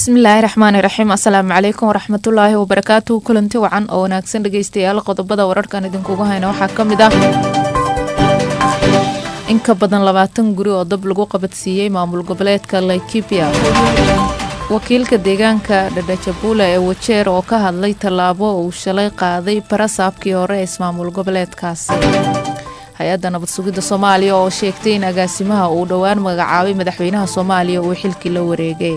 bismillaahi raxmaani raxiim asalaamu calaykum waraxmatullaahi wabarakaatuhu kulanti wacan oo wanaagsan dhegeystayaal qodobada wararkan idinkugu hayna waxaa ka mid ah in ka badan labaatan guri oo dab lagu qabadsiiyey maamul goboleedka laikibia wakiilka deegaanka dhadhajabuula ee wajeer oo ka hadlay tallaabo uu shalay qaaday barasaabkii hore ee ismaamul goboleedkaasi hay-adda nabad sugidda soomaaliya oo sheegtay in agaasimaha uu dhowaan magacaabay madaxweynaha soomaaliya uu xilkii la wareegay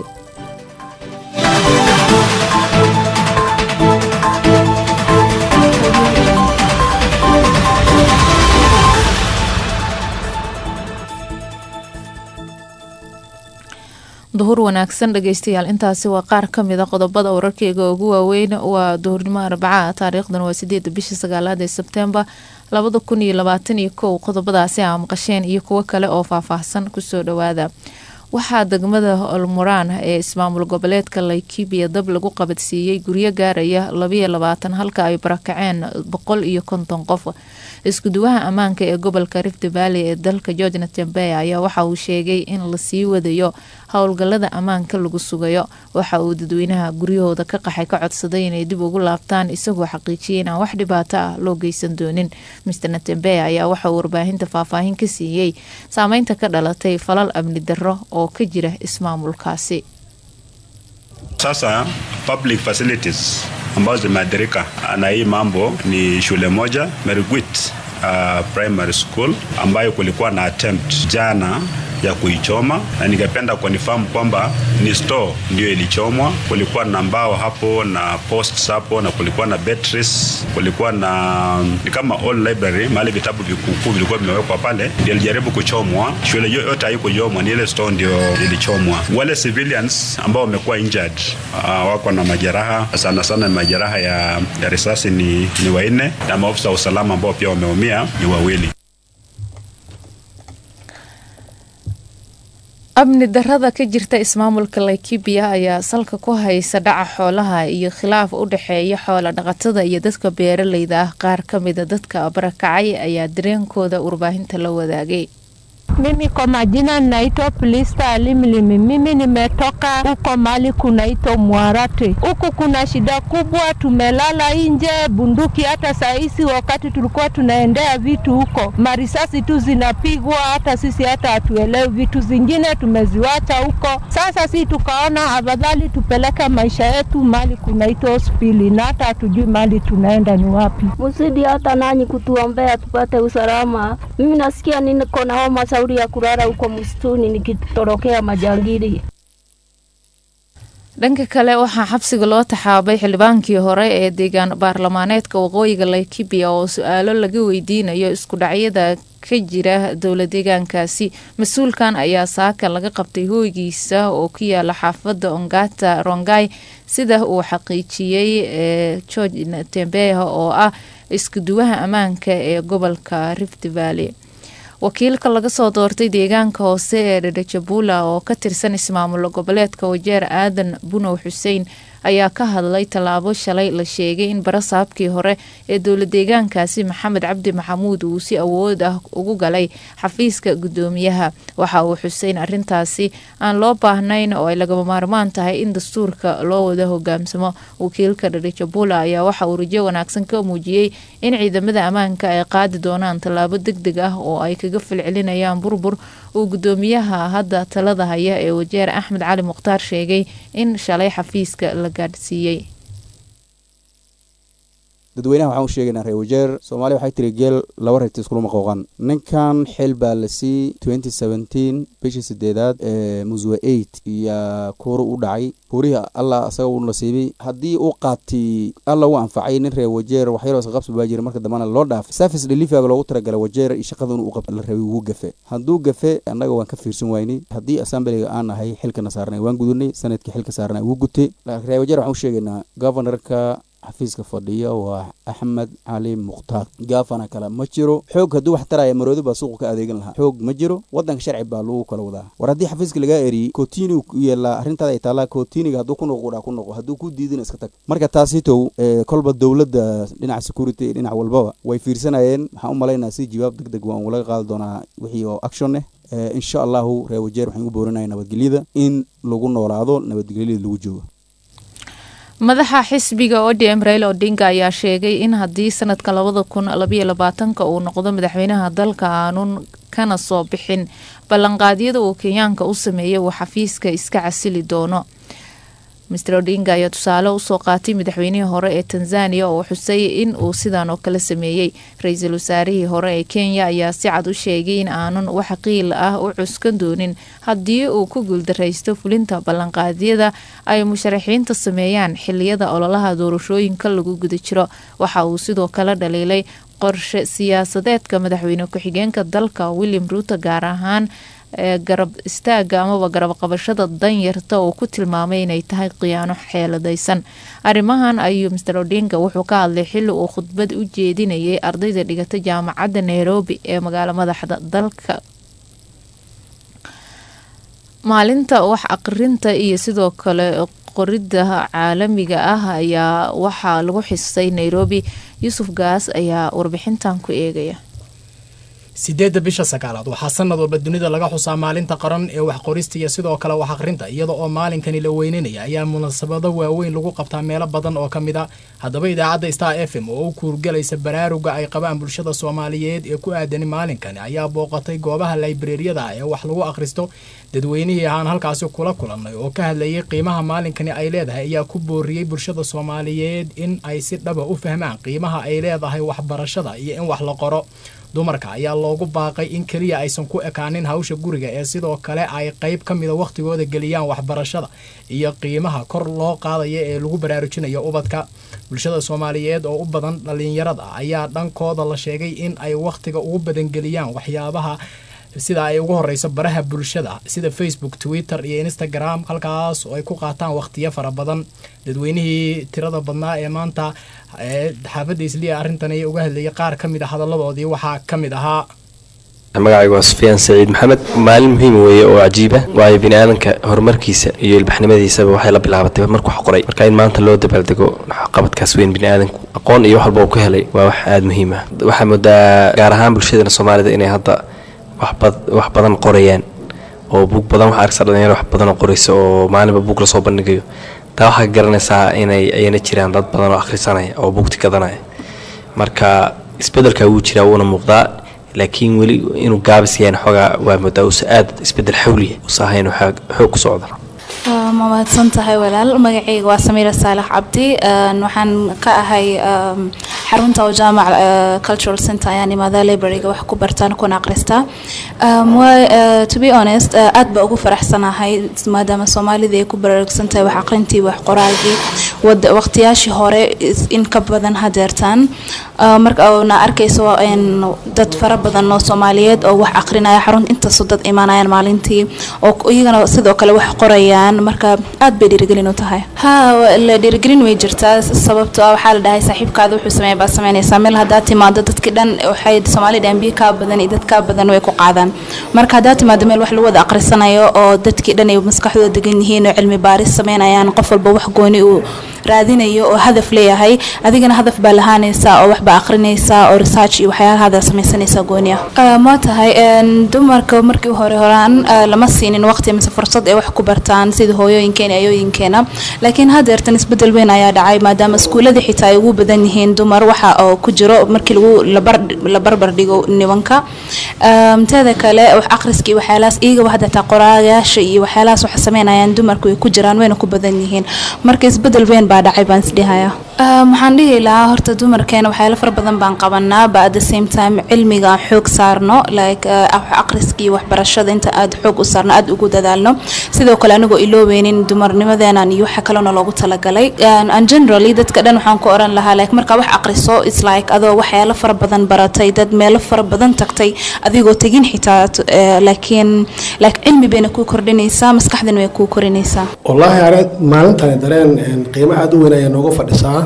duhur wanaagsan dhegeystayaal intaasi waa qaar ka mid a qodobada wararkeyga ugu waaweyn waa duhurnimo arbaca taariikhdan waa sideeda bishii sagaalaad ee sebtembar labada kun iyo labaatan iyo kow qodobadaasi aa maqasheen iyo kuwo kale oo faahfaahsan kusoo dhawaada waxaa degmada olmuraan ee ismaamul goboleedka laikibia dab lagu qabadsiiyey guryo gaaraya labayo labaatan halka ay barakaceen boqol iyo konton qof iskuduwaha ammaanka ee gobolka rift valley ee dalka george natembey ayaa waxa uu sheegay in lasii wadayo howlgalada ammaanka lagu sugayo waxa uu dadweynaha guryahooda ka qaxay ka codsaday inay dib ugu laabtaan isagoo xaqiijiyay inaan wax dhibaato ah loo geysan doonin mr natembey ayaa waxa uu warbaahinta faahfaahin ka siiyey saameynta ka dhalatay falal amni darro oo ka jira ismaamulkaasi Sasa public facilities ambazo zimeathirika na hii mambo ni shule moja Merigwit uh, primary school ambayo kulikuwa na attempt jana ya kuichoma na ningependa kunifahamu kwamba ni store ndio ilichomwa. Kulikuwa na mbao hapo na posts hapo na kulikuwa na batteries, kulikuwa na ni kama all library, mahali vitabu vikukuu vilikuwa vimewekwa pale, ndio ilijaribu kuchomwa. Shule yote haikuchomwa, ni ile store ndio ilichomwa. Wale civilians ambao wamekuwa injured uh, wako na majeraha sana sana, majeraha ya, ya risasi ni, ni wanne na maofisa wa usalama ambao pia wameumia ni wawili. amni darada ka jirta ismaamulka laikibia ayaa salka ku haysa dhaca xoolaha iyo khilaaf u dhexeeya xoola dhaqatada iyo dadka beeraleyda ah qaar ka mida dadka barakacay ayaa dareenkooda warbaahinta la wadaagay Mimi kwa majina naitwa Plista Alimlimi. Mimi nimetoka huko mali kunaitwa Mwarate. Huku kuna shida kubwa, tumelala nje, bunduki. Hata saisi wakati tulikuwa tunaendea vitu huko, marisasi tu zinapigwa, hata sisi hata hatuelewi. Vitu zingine tumeziwacha huko. Sasa si tukaona afadhali tupeleke maisha yetu mali kunaitwa hospitali, na hata hatujui mali tunaenda ni wapi. Msidi hata nanyi kutuombea tupate usalama. Mimi nasikia niko na homa shauri ya kulala huko msituni nikitorokea majangili. dhanka kale waxaa xabsiga loo taxaabay xildhibaankii hore ee deegaan baarlamaaneedka waqooyiga laikibia oo su-aalo laga weydiinayo isku dhacyada ka jira dowla deegaankaasi mas-uulkan ayaa saaka laga qabtay hooygiisa oo ku yaala xaafada ongata rongai sida uu xaqiijiyey ee george tembeha oo ah iskuduwaha ammaanka ee gobolka rift valley wakiilka laga soo doortay deegaanka hoose ee dhadhajabula oo ka tirsan ismaamul goboleedka wajeer aadan bunow xuseen ayaa ka hadlay tallaabo shalay la sheegay in barasaabkii hore ee dowla deegaankaasi maxamed cabdi maxamuud uu si awood ah ugu galay xafiiska gudoomiyaha waxa uu xuseyn arintaasi aan loo baahnayn oo ay lagama maarmaan tahay in dastuurka loo wada hogaamsamo wakiilka dhadhajabula ayaa waxa uu rajo wanaagsan ka muujiyey in ciidamada ammaanka ay qaadi doonaan tallaabo deg deg ah oo ay kaga falcelinayaan burbur uu gudoomiyaha hadda talada haya ee wajeer axmed cali mukhtaar sheegay in shalay xafiiska la gaadhsiiyey dadweynaha waxaan u sheegaynaa reer wajeer soomaaliya waxay tiri geel laba reerta iskulama qooqan ninkan xil baa la sii twenty seventeen bishii sideedaad ee muswe eight iyo kuuru u dhacay kuurihii allah asaga u nasiibay haddii uu qaati alla u anfacay nin reer wajeer waxyaroo isqabsi baa jira marka dambana loo dhaafay service deliveryga loogu talagalay wajeer iyo shaqada inuu qabta la rabay wuu gafe hadduu gafe annaga waan ka fiirsan waynay haddii assemblyga aan nahay xilkana saarnay waan gudunay sanadkii xilka saarnay wuu gutay reer wajeer waxaan u sheegaynaa governorka xafiiska fadhiya waa axmed cali mukhtaar gaafana kale ma jiro xoog hadduu wax taraya maroodi baa suuqa ka adeegan lahaa xoog ma jiro wadanka sharci baa lagu kala wadaa war haddii xafiiska lagaa eriyey kotini yeelaa arrintaada ay taallaa kotiniga hadduu ku noqo kudhaa ku noqo hadduu ku diidina iska tag marka taasitow kolba dowladda dhinaca security dhinac walbaba way fiirsanayeen waxaan u malaynaa si jawaab deg deg waan laga qaadi doonaa wixii oo action eh insha allahu reer wajeer waxaan ugu boorinaya nabadgelyada in lagu noolaado nabadgelyada lagu joogo madaxa xisbiga odm raila odinga ayaa sheegay in haddii sanadka labada kun labayo labaatanka uu noqdo madaxweynaha dalka aanun kana soo bixin ballanqaadyada uu kenyaanka u sameeyay uu xafiiska iska casili doono master odinga ayaa tusaale usoo qaatay madaxweynihii hore ee tanzania oo xusay in uu sidan oo kale sameeyey ra-iisul wasaarihii hore ee kenya ayaa si cad u sheegay in aanun wax qiil ah u cuskan doonin haddii uu ku guuldaraysto fulinta ballanqaadyada ay musharaxiinta sameeyaan xiliyada ololaha doorashooyinka lagu guda jiro waxa uu sidoo kale dhaliilay qorshe siyaasadeedka madaxweyne ku-xigeenka dalka william ruuto gaar ahaan ee garab istaaga amaba garab qabashada danyarta oo ku tilmaamay inay tahay khiyaano xeeladaysan arrimahan ayuu master odinga wuxuu ka hadlay xili uu khudbad u jeedinayay ardayda dhigata jaamacadda nairobi ee magaalo madaxda dalka maalinta wax aqrinta iyo sidoo kale qoridda caalamiga ah ayaa waxaa lagu xisay nairobi yuusuf gaas ayaa warbixintan ku eegaya sideedda bisha sagaalaad waxaa sanad walba dunida laga xusaa maalinta qaran ee waxqorista iyo sidoo kale wax aqrinta iyada oo maalinkani la weynanaya ayaa munaasabado waaweyn lagu qabtaa meelo badan oo ka mid a haddaba idaacadda star f m oo u kuurgalaysa baraaruga ay qabaan bulshada soomaaliyeed ee ku aadani maalinkani ayaa booqatay goobaha laybreriyada ee wax lagu akhristo dadweynihii ahaan halkaasi kula kulannay oo ka hadlayay qiimaha maalinkani ay leedahay ayaa ku booriyey bulshada soomaaliyeed in ay si dhaba u fahmaan qiimaha ay leedahay waxbarashada iyo in wax la qoro dumarka ayaa loogu baaqay in keliya aysan ku ekaanin hawsha guriga ee sidoo kale ay qayb ka mida wakhtigooda geliyaan waxbarashada iyo qiimaha kor loo qaadaya ee lagu baraarujinayo ubadka bulshada soomaaliyeed oo u badan dhallinyarada ayaa dhankooda la sheegay in ay wakhtiga ugu badan geliyaan waxyaabaha sida ay ugu horeyso baraha bulshada sida facebook twitter iyo instagram halkaas oo ay ku qaataan wakhtiyo fara badan dadweynihii tirada badnaa ee maanta xaafadda isliya arrintan ay uga hadlayay qaar ka mid a hadaladoodii waxaa ka mid ahaa magacaygu waa sufyaan saciid maxamed maalin muhiim weeye oo cajiiba waayo bini aadanka horumarkiisa iyo ilbaxnimadiisaba waxay la bilaabatay markuu wax qoray marka in maanta loo dabaaldego qabadkaas weyn bini aadanku aqoon iyo wax walba uu ka helay waa wax aada muhiim ah waxaa moodaa gaar ahaan bulshadana soomaalida inay hadda wax badan qorayaan oo buug badan waxa arksa dhalinyaro wax badan oo qoraysa oo maalinba buug lasoo bandhigayo taa waxaa garanaysaa inay ayna jiraan dad badan oo akhrisanaya oo buugti gadanaya marka isbedelka wuu jiraa wuuna muuqdaa laakiin weli inuu gaabis yahan xoogaa waa moodaa uusa aad isbedel xawliya usa ahayn xoog ku socda ma mahadsan tahay walaal magacayga waa samiira saalax cabdi waxaan ka ahay xarunta oo jaamac cultural center ayaan imaadaa libraryga wax ku bartaan kuna aqristaa to be honest aad ba ugu faraxsanahay maadaama soomaalida ay ku baraarugsan tahay wax aqrintii wax qoraagii waqtiyaashii hore in ka badan hadeertaan marka na arkayso dad fara badan oo soomaaliyeed oo wax aqrinaya xarunta intaasoo dad imaanayaan maalintii oo iyagana sidoo kale wax qorayaan marka aad bay dhiirigelin u tahay ha la dhiirigelin way jirtaa sababto ah waxaa la dhahay saaxiibkaada wuxuu sameeya baa sameynaysaa meel haddaad timaado dadki dhan waxay soomaalida ambiye kaa badan iyo dad kaa badan way ku qaadaan marka haddaad timaado meel wax lagu wada aqrisanayo oo dadkii dhan ay maskaxdooda degan yihiin oo cilmi baaris sameynayaan qof walba wax gooni uu raadinayo oo hadaf leeyahay adigana hadaf baa lahaanaysaa oo waxbaa aqrinaysaa oo research iyo waxyaalahaada samaysanaysaa gooni ah ma tahay dumarka markii hore horaan lama siinin waqti mise fursad ay wax ku bartaan sida hooyooyinkeena ayooyinkeena laakiin hadeertan isbedel weyn ayaa dhacay maadaama iskuuladii xitaa ay ugu badan yihiin dumar waxa oo ku jiro markii lagu la barbar dhigo nimanka teeda kale wax aqriskii waxyaalahaas iyagaba hadeetaa qoraagayaasha iyo waxyaalahaas waxa sameynayaan dumarku ay ku jiraan wayna ku badan yihiin marka isbedel weyn baa dhacay baan isdhihaya waxaan dhihi lahaa horta dumarkeena waxyaalo fara badan baan qabanaa ba at the same time cilmiga aan xoog saarno like aqriskii waxbarashada inta aad xoog u saarno aad ugu dadaalno sidoo kale anigoo iloobeynin dumarnimadeenan iyo waxa kalena loogu talagalay and generally dadka dhan waxaan ku oran lahaa like markaa wax aqriso is like adoo waxyaalo fara badan baratay dad meelo fara badan tagtay adigoo tegin xitaa laakiin like cilmi bayna kuu kordhinaysaa maskaxdana way kuu korinaysaa wallaahi are maalintani dareen qiimo aada u weyn ayaa nooga fadhisaa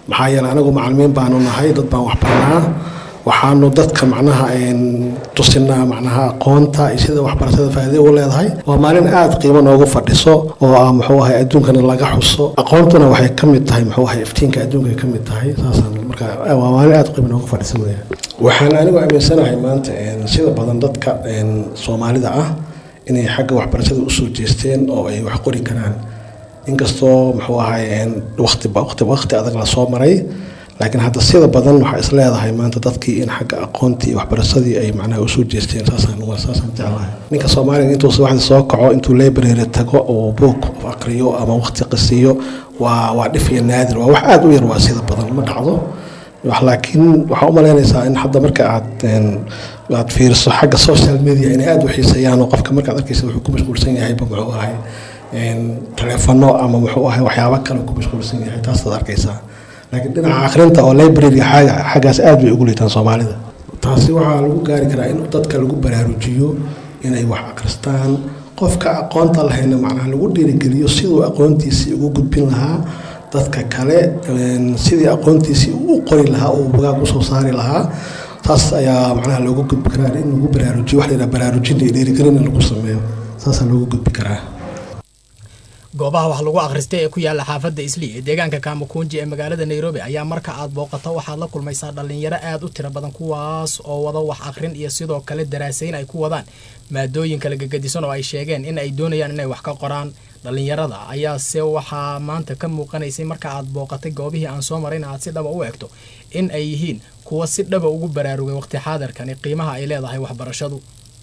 maxaa yeeley anagu macalimiin baanu nahay dad baan wax barnaa waxaanu dadka macnaha tusinaa macnaha aqoonta iyo sida waxbarashada faa'iido u leedahay waa maalin aada qiimo noogu fadhiso oo ah muxuu ahay adduunkana laga xuso aqoontuna waxay ka mid tahay muxuu ahay iftiinka adduunka ay ka mid tahay saasaan marka waa maalin aada qiimo noogu fadhiso weya waxaan anigu aaminsanahay maanta sida badan dadka soomaalida ah inay xagga waxbarashada usoo jeesteen oo ay wax qori karaan inkastoo muxuu ahay waqti waqti waqti adag lasoo maray laakiin hadda sida badan waxaa is leedahay maanta dadkii in xagga aqoontii iyo waxbarashadii ay macnaha usoo jeesteen saasaan saasaan jeclahay ninka soomaaliga intuu subaxdii soo kaco intuu library tago oo buug aqriyo ama waqti qisiyo waa waa dhif iyo naadir waa wax aada u yar waa sida badan ma dhacdo laakiin waxaa u malaynaysaa in hadda marka aad aad fiiriso xagga social media inay aada u xiiseeyaan oo qofka markaad arkaysa wuxuu ku mashquulsan yahayba muxuu ahay taleefano ama muxuu ahay waxyaabo kale ku mashquulsan yahay taasaad arkaysaa laakiin dhinaca akhrinta oo library xaggaas aad bay ugu liitaan soomaalida taasi waxaa lagu gaari karaa in dadka lagu baraarujiyo inay wax akhristaan qofka aqoonta lahayna macnaha lagu dhiirigeliyo siduu aqoontiisii ugu gudbin lahaa dadka kale sidii aqoontiisii u qori lahaa oo bugaag usoo saari lahaa taas ayaa macnaha loogu gudbi karaa in lagu baraarujiyo wax la yidhaha baraarujin iyo dhiirigelin in lagu sameeyo saasaa loogu gudbi karaa goobaha wax lagu akhristay ee ku yaala xaafadda islii ee deegaanka kaamakuunji ee magaalada nairobi ayaa marka aad booqato waxaad la kulmaysaa dhallinyaro aad u tiro badan kuwaas oo wada wax akhrin iyo sidoo kale daraasayn ay ku wadaan maadooyin kala gegadisan oo ay sheegeen in ay doonayaan inay wax ka qoraan dhallinyarada ayaase waxaa maanta ka muuqanaysay marka aad booqatay goobihii aan soo marin aad si dhaba u egto in ay yihiin kuwa si dhaba ugu baraarugay waqti xaadirkani qiimaha ay leedahay waxbarashadu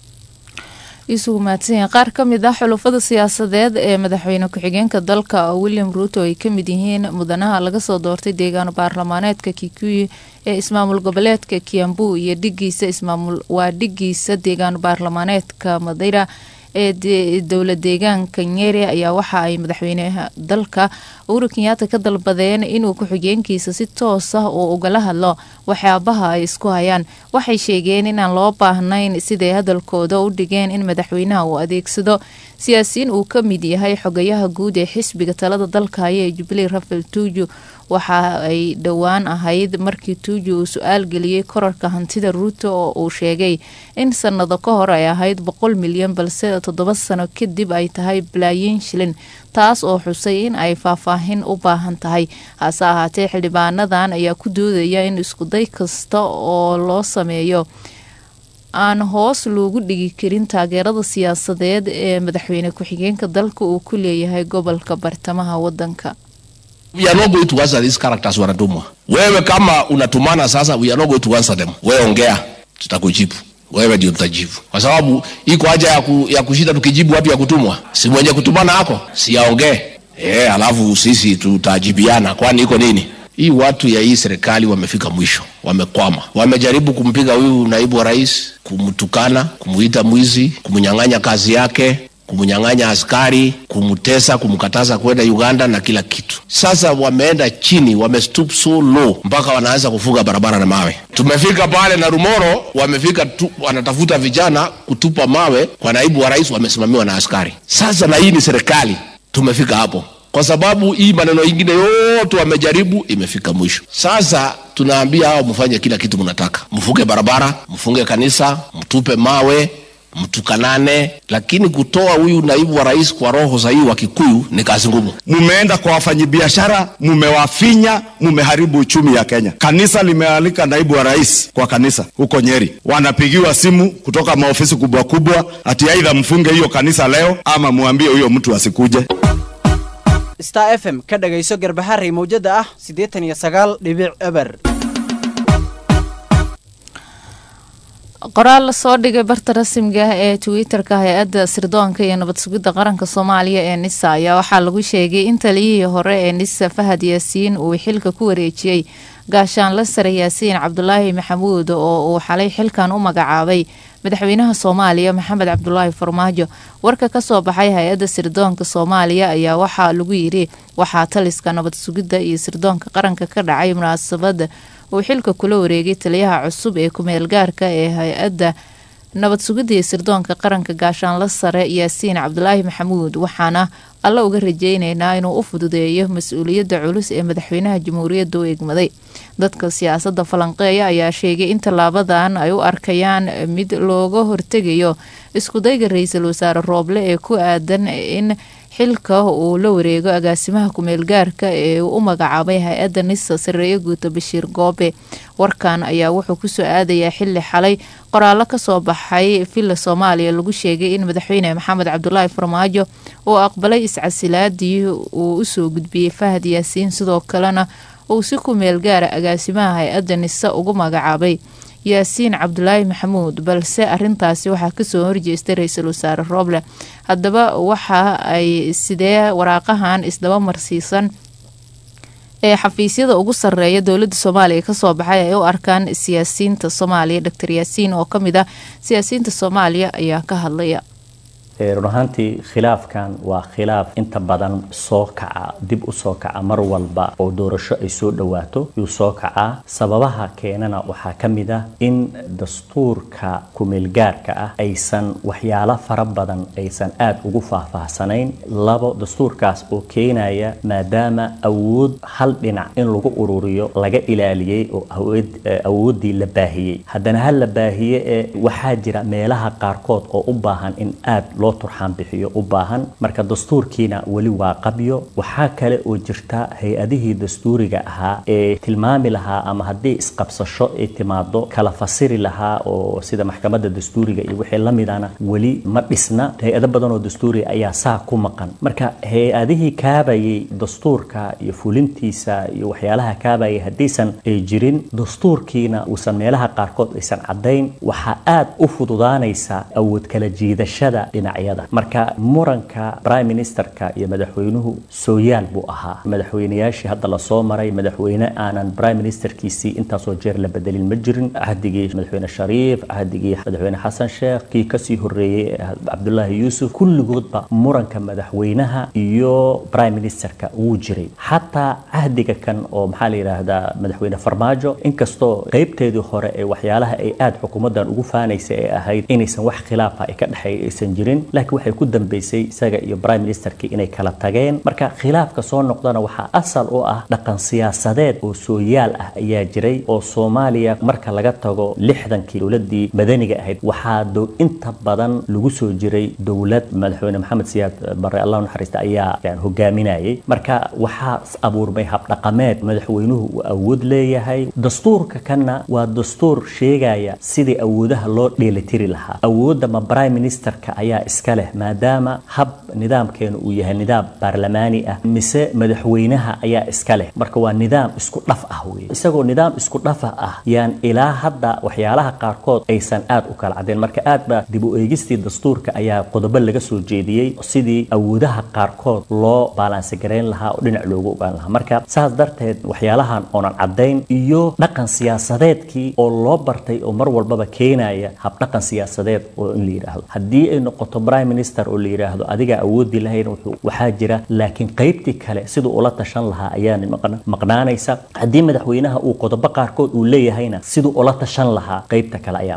isugu mahadsanyahay qaar ka mid ah xulufada siyaasadeed ee madaxweyne ku-xigeenka dalka william ruuto ay ka mid yihiin mudanaha laga soo doortay deegaano baarlamaaneedka kikuyu ee ismaamul goboleedka kiambu iyo dhigiisa ismaamul waa dhigiisa deegaano baarlamaaneedka madeyra ee dowla deegaanka nyeri ayaa waxa ay madaxweynaha dalka uhuru kenyaata ka dalbadeen inuu ku-xigeenkiisa si toos ah oo ugala hadlo waxyaabaha ay isku hayaan waxay sheegeen inaan loo baahnayn siday hadalkooda u dhigeen in madaxweynaha uu adeegsado siyaasiyiin uu ka mid yahay xogayaha guud ee xisbiga talada dalka haya ee jubilee rafael tuuju waxa ay dhowaan ahayd markii tuuju uu su-aal geliyey korarka hantida ruuto oo uu sheegay in sanado ka hor ay ahayd boqol milyan balse toddoba sano kadib ay tahay balaayiin shilin taas oo xusay in ay faahfaahin u baahan tahay hase ahaatee xildhibaanadan ayaa ku doodaya in iskuday kasta oo loo sameeyo aan hoos loogu dhigi karin taageerada siyaasadeed ee madaxweyne ku-xigeenka dalka uu ku leeyahay gobolka bartamaha wadanka We are not going to answer these characters wanatumwa. Wewe kama unatumana sasa, we are not going to answer them. Wewe ongea, tutakujibu. Wewe ndio tutajibu, kwa sababu iko haja ya, ku, ya kushinda tukijibu watu ya kutumwa. Si mwenye kutumana ako si aongee eh, alafu sisi tutajibiana, kwani iko nini? Hii watu ya hii serikali wamefika mwisho, wamekwama. Wamejaribu kumpiga huyu naibu wa rais, kumtukana, kumuita mwizi, kumnyang'anya kazi yake, kumnyang'anya askari, kumtesa, kumkataza kwenda Uganda na kila kitu. Sasa wameenda chini, wamestoop so low mpaka wanaanza kufunga barabara na mawe. Tumefika pale na Rumoro, wamefika tu, wanatafuta vijana kutupa mawe kwa naibu wa rais, wamesimamiwa na askari. Sasa na hii ni serikali, tumefika hapo kwa sababu hii maneno ingine yote wamejaribu, imefika mwisho. Sasa tunaambia hao mfanye kila kitu mnataka, mfunge barabara, mfunge kanisa, mtupe mawe, mtukanane, lakini kutoa huyu naibu wa rais kwa roho sahihi wa Kikuyu ni kazi ngumu. Mumeenda kwa wafanyabiashara, mumewafinya, mumeharibu uchumi ya Kenya. Kanisa limealika naibu wa rais kwa kanisa huko Nyeri, wanapigiwa simu kutoka maofisi kubwa kubwa, ati aidha mfunge hiyo kanisa leo ama muambie huyo mtu asikuje. star f m ka dhagayso garbaharey mawjada ah siddeetan iyo sagaal dhibic eber qoraal lasoo dhigay barta rasmiga ah ee twitter-ka hay-adda sirdoonka iyo nabad sugidda qaranka soomaaliya ee nisa ayaa waxaa lagu sheegay in taliyihii hore ee nisa fahad yaasiin uu xilka ku wareejiyey gaashaanla sare yaasiin cabdulaahi maxamuud oo uu xalay xilkan u magacaabay madaxweynaha soomaaliya maxamed cabdulaahi farmaajo warka kasoo baxay hay-adda sirdoonka soomaaliya ayaa waxaa lagu yiri waxaa taliska nabad sugidda iyo sirdoonka qaranka ka dhacay munaasabada uu xilka kula wareegay taliyaha cusub ee kumeel gaarka ee hay-adda nabad sugidda iyo sirdoonka qaranka gaashaanla sare yaasiin cabdulaahi maxamuud waxaana alla uga rajeyneynaa inuu u fududeeyo mas-uuliyadda culus ee madaxweynaha jamhuuriyadda u egmaday dadka siyaasadda falanqeeya ayaa sheegay in tallaabadan ay u arkayaan mid looga hortegayo iskudayga ra-iisul wasaare rooble ee ku aadan in xilka uu la wareego agaasimaha kumeel gaarka ee uu u magacaabay hay-adda nisa sareeye guuto bashiir goobe warkan ayaa wuxuu kusoo aadayaa xili xalay qoraallo kasoo baxay villa soomaaliya lagu sheegay in madaxweyne maxamed cabdulaahi farmaajo uu aqbalay iscasilaadii uu usoo gudbiyey fahad yaasiin sidoo kalena uu si kumeel gaara agaasimaha hay-adda nise ugu magacaabay yaasiin cabdulaahi maxamuud balse arintaasi waxaa kasoo horjeestay ra-iisul wasaare rooble haddaba waxa ay sidee waraaqahan isdaba marsiisan ee xafiisyada ugu sareeya dowladda soomaaliya kasoo baxay ay u arkaan siyaasiyiinta soomaaliya doctor yaasiin oo kamid ah siyaasiyiinta soomaaliya ayaa ka hadlaya run ahaantii khilaafkan waa khilaaf inta badan soo kaca dib u soo kaca mar walba oo doorasho ay soo dhowaato yuu soo kacaa sababaha keenana waxaa ka mid ah in dastuurka kumeelgaarka ah aysan waxyaalo fara badan aysan aada ugu faahfaahsanayn labo dastuurkaas oo keenaya maadaama awood hal dhinac in lagu ururiyo laga ilaaliyey oo awooddii la baahiyey haddana hal la baahiye ee waxaa jira meelaha qaarkood oo u baahan in aad loo turxaan bixiyo u baahan marka dastuurkiina weli waa qabyo waxaa kale oo jirta hay-adihii dastuuriga ahaa ee tilmaami lahaa ama haddii isqabsasho ay timaado kala fasiri lahaa oo sida maxkamadda dastuuriga iyo wixii la midana weli ma dhisna hay-ado badan oo dastuuriga ayaa saa ku maqan marka hay-adihii kaabayay dastuurka iyo fulintiisa iyo waxyaalaha kaabayay haddiisan ay jirin dastuurkiina uusan meelaha qaarkood aysan caddayn waxaa aad u fududaanaysa awood kala jiidashada dhinacyada marka muranka prime ministerka iyo madaxweynuhu sooyaal buu ahaa madaxweynayaashii hadda lasoo maray madaxweyne aanan prime ministerkiisii intaasoo jeer la bedelin ma jirin cahdigii madaxweyne shariif cahdigii madaxweyne xasan sheekh kii kasii horeeyey cabdulaahi yuusuf kulligoodba muranka madaxweynaha iyo prime ministerka wuu jiray xataa cahdiga kan oo maxaa la yidhaahdaa madaxweyne farmaajo inkastoo qeybteedii hore ee waxyaalaha ay aada xukuumaddan ugu faanaysa ee ahayd inaysan wax khilaafa ay ka dhexeeya aysan jirin laakiin waxay ku dambeysay isaga iyo prime ministerkii inay kala tageen marka khilaafka soo noqdana waxaa asal u ah dhaqan siyaasadeed oo sooyaal ah ayaa jiray oo soomaaliya marka laga tago lixdankii dowladii madaniga ahayd waxaa dow inta badan lagu soo jiray dowlad madaxweyne maxamed siyaad bare allah naxariista ayaa hogaaminayay marka waxaa abuurmay habdhaqameed madaxweynuhu uu awood leeyahay dastuurka kanna waa dastuur sheegaya sidii awoodaha loo dheelitiri lahaa awoodda ma prime ministerka ayaa iska leh maadaama hab nidaamkeenu uu yahay nidaam baarlamaani ah mise madaxweynaha ayaa iska leh marka waa nidaam isku dhaf ah wey isagoo nidaam isku dhafa ah yaan ilaa hadda waxyaalaha qaarkood aysan aad u kala cadeen marka aad ba dib u eegistii dastuurka ayaa qodobo laga soo jeediyey sidii awoodaha qaarkood loo baalaansi garayn lahaa oo dhinac loogu ogaan lahaa marka saas darteed waxyaalahan oonan caddayn iyo dhaqan siyaasadeedkii oo loo bartay oo mar walbaba keenaya habdhaqan siyaasadeed oo in la yidhaahdo haddii ay noqoto prime minister oo la yidhaahdo adiga awoodii lahayn waxaa jira laakiin qaybtii kale siduu ula tashan lahaa ayaa maqnaanaysa haddii madaxweynaha uu qodobo qaarkood uu leeyahayna siduu ula tashan lahaa qaybta kale ayaa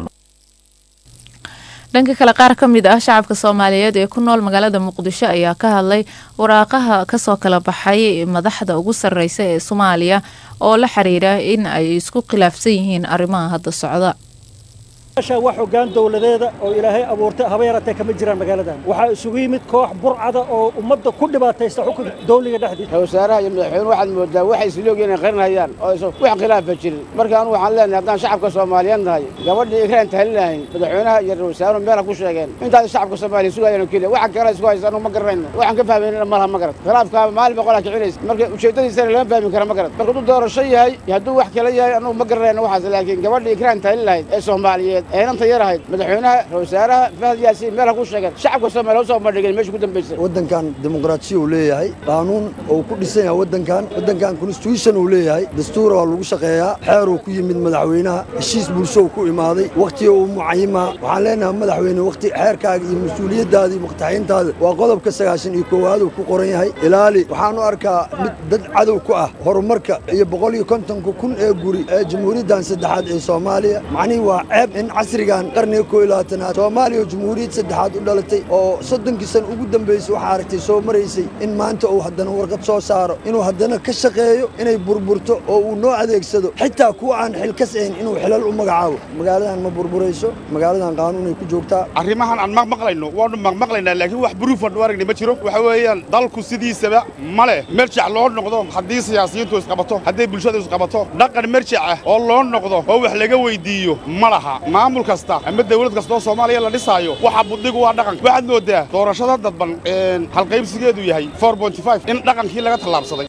dhanka kale qaar ka mid ah shacabka soomaaliyeed ee ku nool magaalada muqdisho ayaa ka hadlay waraaqaha kasoo kala baxay madaxda ugu sareysa ee soomaaliya oo la xiriira in ay isku khilaafsan yihiin arrimaha hadda socda wax hoggaan dowladeeda oo ilaahay abuurtay haba yaratee kama jiraan magaaladan waxaa isugu yimid koox burcada oo ummadda ku dhibaataysta xukunka dawliga dhexdiisa wasaaraha iyo madaxweyne waxaad moodaa waxay isloogeen inay qarinayaan oo aysan wax khilaafa jirin marka anu waxaan leenahay haddaan shacabka soomaaliyeed nahay gabadhii ikraan tahalin lahayn madaxweynaha iyo ra wasaaruhu meel ha ku sheegeen intaas shacabka soomaaliya sugayaan oo keliya waxa kale isku haysa anu ma garanayno waxaan ka fahmayna malaha ma garat khilaafkaa maalin boqolaa kicinaysa marka ujeeddadiisana lama fahmi kara ma garat marka hadduu doorasho yahay iyo hadduu wax kale yahay anugu ma garanayno waxaas laakiin gabadhii ikraan tahalin lahayd ee soomaaliyeed eenanta yar ahayd madaxweynaha wasaaraha fahad yaasiin meel ha ku sheegeen shacabka soomaaliya usoo bandhigeen meesha ku dambaysay waddankan dimuqraatiya uu leeyahay qaanuun oo ku dhisan yahay waddankan waddankan constitution uu leeyahay dastuura waa lagu shaqeeyaa xeer uu ku yimid madaxweynaha heshiis bulsho uu ku imaaday wakhtiga uu mucayimaa waxaan leenahay madaxweyne wakhti xeerkaaga iyo mas-uuliyaddaada iyo muqtaxiintaada waa qodobka sagaashan iyo koowaad uu ku qoran yahay ilaali waxaanu arkaa mid dad cadow ku ah horumarka iyo boqol iyo kontonka kun ee guri ee jamhuuriyaddan saddexaad ee soomaaliya macnihii waa ceeb in casrigan qarniga koo iyo labaatanaad soomaaliya oo jumhuuriyad saddexaad u dhalatay oo soddonkii san ugu dambaysay waxaa aragtay soo maraysay in maanta uu haddana warqad soo saaro inuu haddana ka shaqeeyo inay burburto oo uu noo adeegsado xitaa kuwa aan xil ka sayn inuu xilal u magacaabo magaaladan ma burburayso magaaladan qaanuunay ku joogtaa arrimahan aan maqmaqlayno waanu maqmaqlaynaa laakiin wax buruufan u aragni ma jiro waxa weeyaan dalku sidiisaba ma leh merjac loo noqdo haddii siyaasiyiintu isqabato hadday bulshadu isqabato dhaqan merjac ah oo loo noqdo oo wax laga weyddiiyo ma laha maamul kasta ama dawlad kastoo soomaaliya la dhisaayo waxa buddigu waa dhaqan waxaad moodaa doorashada dadban halqaybsigeedu yahay in dhaqankii laga tallaabsaday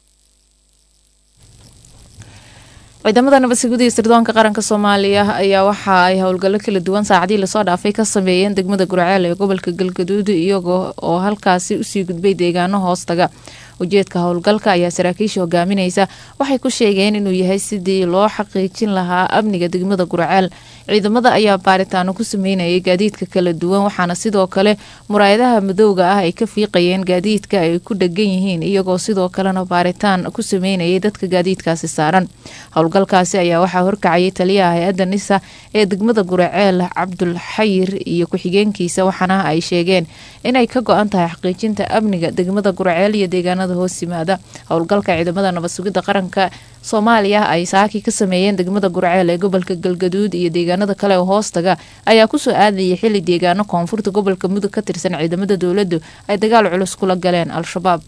ciidamada nabadsugida iyo sirdoonka qaranka soomaaliya ayaa waxa ay howlgallo kala duwan saacadii lasoo dhaafay ka sameeyeen degmada gurceel ee gobolka galgaduud iyaga oo halkaasi usii gudbay deegaano hoostaga ujeedka howlgalka ayaa saraakiisha hogaaminaysa waxay ku sheegeen inuu yahay sidii loo xaqiijin lahaa amniga degmada gurceel ciidamada ayaa baaritaano ku sameynayay gaadiidka kala duwan waxaana sidoo kale muraayadaha madowga ah ay ka fiiqayeen gaadiidka ay ku dhegan yihiin iyagoo sidoo kalena baaritaan ku sameynayay dadka gaadiidkaasi saaran howlgalkaasi ayaa waxaa horkacayay taliyaha hay-adda nisa ee degmada guraceel cabdul xayir iyo ku-xigeenkiisa waxaana ay sheegeen inay ka go-an tahay xaqiijinta amniga degmada guraceel iyo deegaanada hoos yimaada howlgalka ciidamada nabadsugidda qaranka soomaaliya ay saaki ka sameeyeen degmada gurceel ee gobolka galgaduud iyo deegaanada kale oo hoostaga ayaa kusoo aadayay xili deegaano koonfurta gobolka mudug ka tirsan ciidamada dowladdu ay dagaal culus kula galeen al-shabaab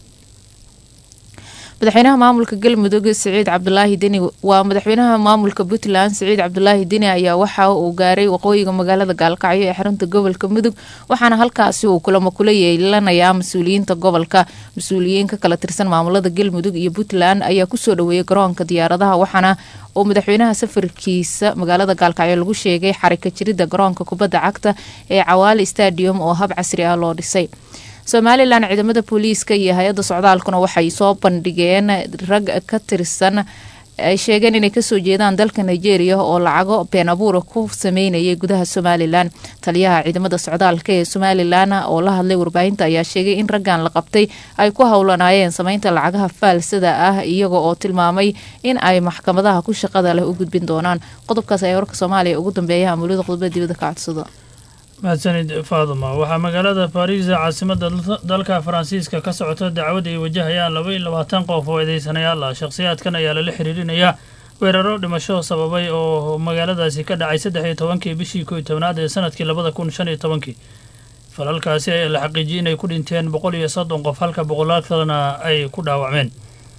madaxweynaha maamulka galmudug siciid cabdulaahi deni waa madaxweynaha maamulka puntland siciid cabdulaahi deni ayaa waxa uu gaaray waqooyiga magaalada gaalkacyo ee xarunta gobolka mudug waxaana halkaasi uu kulamo kula yeelanayaa mas-uuliyiinta gobolka mas-uuliyiin ka kala tirsan maamulada galmudug iyo puntland ayaa kusoo dhaweeyay garoonka diyaaradaha waxaana uu madaxweynaha safarkiisa magaalada gaalkacyo lagu sheegay xarika jirida garoonka kubadda cagta ee cawaali stadium oo hab casri ah loo dhisay somalilan ciidamada booliiska iyo hay-adda socdaalkuna waxay soo bandhigeen rag ka tirsan ay sheegeen inay kasoo jeedaan dalka nigeria oo lacago been abuura ku sameynayay gudaha somalilan taliyaha ciidamada socdaalka ee somalilan oo la hadlay warbaahinta ayaa sheegay in raggan la qabtay ay ku howlanaayeen sameynta lacagaha faalsada ah iyaga oo tilmaamay in ay maxkamadaha ku shaqada leh u gudbin doonaan qodobkaas ayaa warka soomaaliya ugu dambeeya amulada qodobada dibadda ka codsada mahadsanid faaduma waxaa magaalada baariis ee caasimada dalka faransiiska ka socota dacwad ay wajahayaan laba iyo labaatan qof oo eedeysanayaal ah shakhsiyaadkan ayaa lala xiriirinayaa weeraro dhimasho sababay oo magaaladaasi ka dhacay saddex iyo tobankii bishii koo iyo tobnaad ee sanadkii labada kun shan iyo tobankii falalkaasi ayaa la xaqiijiyay inay ku dhinteen boqol iyo soddon qof halka boqolaal kalena ay ku dhaawacmeen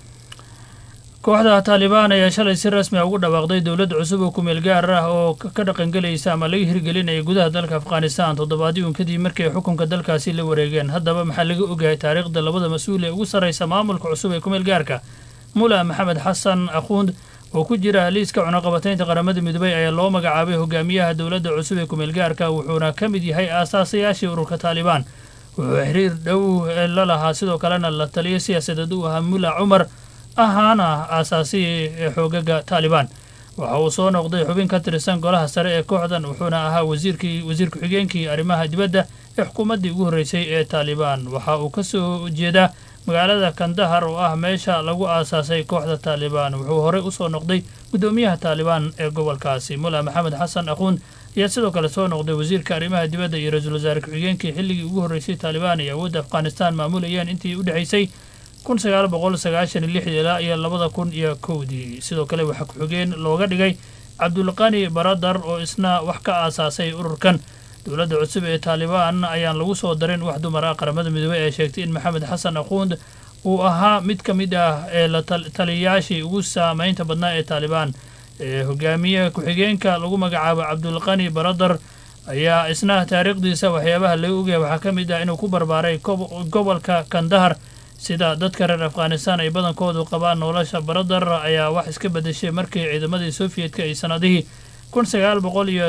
kooxda taalibaan ayaa shalay si rasmi a ugu dhawaaqday dowlad cusub oo kumeel gaar ah oo ka dhaqangelaysa ama laga hirgelinaya gudaha dalka afghanistan toddobaadiyun kadib markii ay xukunka dalkaasi la wareegeen haddaba maxaa laga ogahay taariikhda labada mas-uul ee ugu sarraysa maamulka cusub ee kumeel gaarka mula maxamed xasan akhuund oo ku jira liiska cunaqabataynta qaramada midoobey ayaa loo magacaabay hogaamiyaha dowladda cusub ee kumeel gaarka wuxuuna ka mid yahay aasaasayaashii ururka taalibaan wuxuu xiriir dhow la lahaa sidoo kalena la taliyo siyaasadeed u ahaa mula cumar ahaana aasaasihii ee xoogaga taalibaan waxa uu soo noqday xubin ka tirsan golaha sare ee kooxdan wuxuuna ahaa wasiirkii wasiir ku-xigeenkii arrimaha dibadda ee xukuumaddii ugu horreysay ee taalibaan waxa uu ka soo jeedaa magaalada kandahar oo ah meesha lagu aasaasay kooxda taalibaan wuxuu horey usoo noqday guddoomiyaha taalibaan ee gobolkaasi mula maxamed xasan aquund ayaa sidoo kale soo noqday wasiirka arrimaha dibadda iyo ra-iisul wasaare ku-xigeenkii xilligii ugu horreysay taalibaan iyo awoodda afghanistan maamulayeen intii u dhexaysay kun sagaal boqol sagaashan iyo lixdii ilaa iyo labada kun iyo kowdii sidoo kale waxaa ku-xigeen looga dhigay cabdulqani baradar oo isna wax ka aasaasay ururkan dowladda cusub ee taalibaan ayaan lagu soo darin wax dumar ah qaramada midoobey ee sheegtay in maxamed xasan aquund uu ahaa mid ka mid ah ee la taliyayaashii ugu saameynta badnaa ee taalibaan ee hogaamiye ku-xigeenka lagu magacaabo cabdulqani baradar ayaa isna taariikhdiisa waxyaabaha laga ogaya waxaa ka mid ah inuu ku barbaaray gobolka kandahar sida dadka reer afghanistan ay badankoodu qabaan nolosha baradar ayaa wax iska bedeshay markii ciidamadii soviyedka ay sanadihii kun sagaal boqol iyo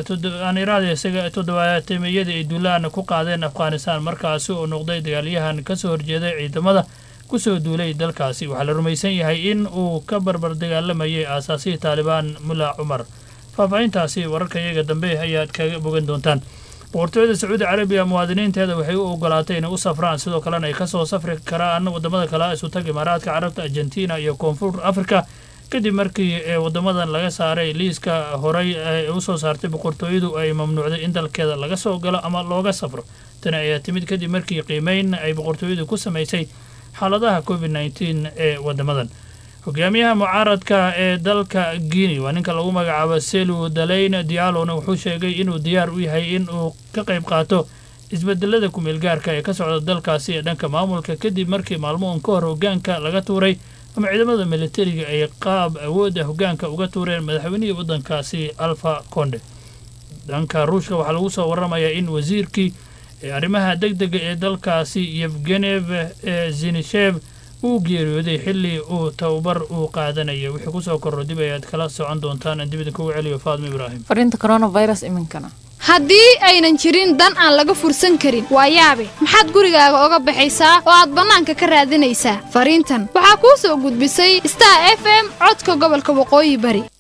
toddobaatameyadii ay duulaan ku qaadeen afghanistan markaasi oo noqday dagaalyahan kasoo horjeeday ciidamada kusoo duulay dalkaasi waxaa la rumaysan yahay in uu ka barbar dagaalamayay aasaasihii taalibaan mula cumar faahfaahintaasi wararka iyaga dambe ayaad kaga bogan doontaan boqortooyada sacuudi carabiya muwaadiniinteeda waxay u ogolaatay inay u safraan sidoo kalena ay kasoo safri karaan wadamada kale isutag imaaraadka carabta argentina iyo koonfur africa kadib markii ee wadamadan laga saaray liiska horey ee usoo saartay boqortooyadu ay mamnuucday in dalkeeda laga soo galo ama looga safro tani ayaa timid kadib markii qiimeyn ay boqortooyadu ku samaysay xaaladaha covid nneteen ee wadamadan hogaamiyaha mucaaradka ee dalka guinea waa ninka lagu magacaabo selu dalayn dialona wuxuu sheegay inuu diyaar u yahay in uu ka qayb qaato isbedelada kumeelgaarka ee ka socda dalkaasi ee dhanka maamulka kadib markii maalmo un ka hor hogaanka laga tuuray ama ciidamada militariga ay qaab awoodda hogaanka uga tuureen madaxweynihii waddankaasi alfa conde dhanka ruushka waxaa lagu soo waramayaa in wasiirkii ee arrimaha deg dega ee dalkaasi yevgenev ee zinishev uu geeriyooday xilli uu tababar uu qaadanaya wixii kusoo korro dib ayaad kala socon doontaan aan dib idinkugu celiyo faadmo ibraahim fariinta coronavirus iminkana haddii aynan jirin dan aan laga fursan karin waa yaabe maxaad gurigaaga oga baxaysaa oo aad bannaanka ka raadinaysaa fariintan waxaa kuu soo gudbisay star f m codka gobolka waqooyi bari